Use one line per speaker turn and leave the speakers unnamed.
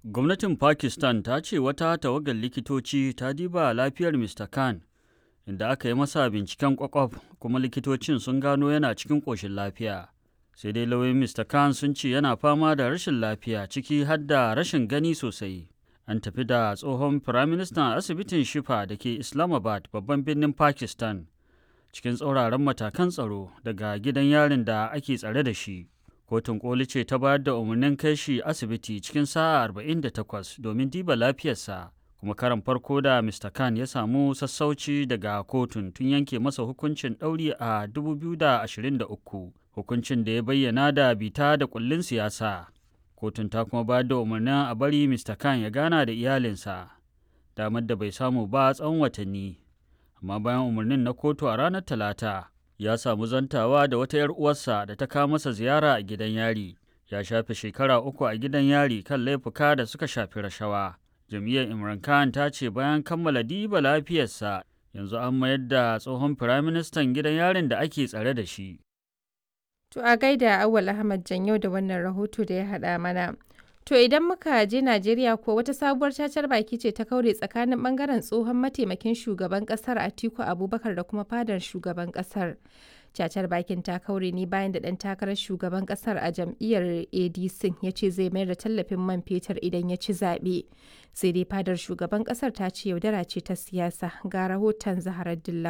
Gwamnatin Pakistan ta ce wata tawagar likitoci ta diba lafiyar Mr. Khan inda aka yi masa binciken kwakwaf kuma likitocin sun gano yana cikin ƙoshin lafiya. Sai dai lauyoyin Mr. Khan sun ce yana fama da rashin lafiya ciki har da rashin gani sosai. An tafi da tsohon Firaministan asibitin Shifa da ke Islamabad babban birnin Pakistan cikin tsauraran matakan tsaro daga gidan yarin da ake tsare da shi. Kotun koli ce ta bayar da umarnin kai shi asibiti cikin sa'a 48 domin diba lafiyarsa. kuma karan farko da Mr. Khan ya samu sassauci daga kotun tun yanke masa hukuncin ɗauri a 2023 hukuncin da ya bayyana da bita da kullin siyasa. Kotun ta kuma bayar da umarnin a bari Mr. Khan ya gana da iyalinsa, damar da bai samu ba tsawon watanni. Amma bayan umarnin na kotu a ranar Talata, ya samu zantawa da wata 'yar uwarsa da ta kawo masa ziyara a gidan yari. Ya shafe shekara uku a gidan yari kan laifuka da suka shafi rashawa. jam'iyyar imran khan ta ce bayan kammala diba lafiyarsa yanzu an mayar da tsohon firaministan gidan yarin da ake tsare da shi
To a gaida Awal Ahmad Janyau da wannan rahoto da ya haɗa mana. To idan muka je Najeriya ko wata sabuwar cacar baki ce ta kaure tsakanin bangaren tsohon mataimakin shugaban kasar Atiku Abubakar da kuma fadar shugaban kasar. cacar bakin ta kaure ne bayan da ɗan takarar shugaban ƙasar a jam'iyyar adc ya ce zai mayar da tallafin man fetur idan ya ci zaɓe sai dai fadar shugaban ƙasar ta ce yaudara ce ta siyasa ga rahoton zaharar dilla